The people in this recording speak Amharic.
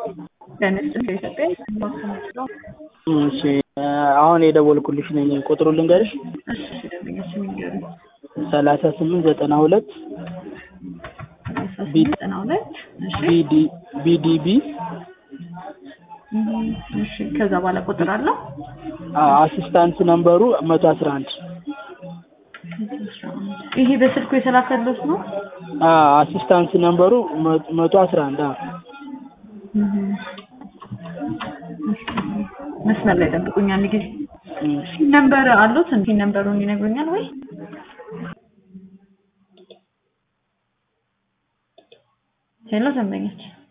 ደንስ ከኢትዮጵያ ማከማቸው እሺ አሁን የደወልኩልሽ ነኝ። ቁጥሩ ልንገርሽ እሺ ደንበኞች የሚገሩ ሰላሳ ስምንት ዘጠና ሁለት ዘጠና ሁለት እሺ ቢዲ ቢዲቢ እም፣ እሺ ከዛ በኋላ ቁጥር አለው አሲስታንት ነምበሩ መቶ አስራ አንድ ይሄ በስልኩ የተላከሉት ነው አሲስታንት ነምበሩ መቶ አስራ አንድ እም፣ እሺ መስመር ላይ ጠብቁኝ አንድ ጊዜ ሲን ነምበር አሉት ሲን ነምበሩን ይነግሩኛል ወይ ሄሎ ደንበኞች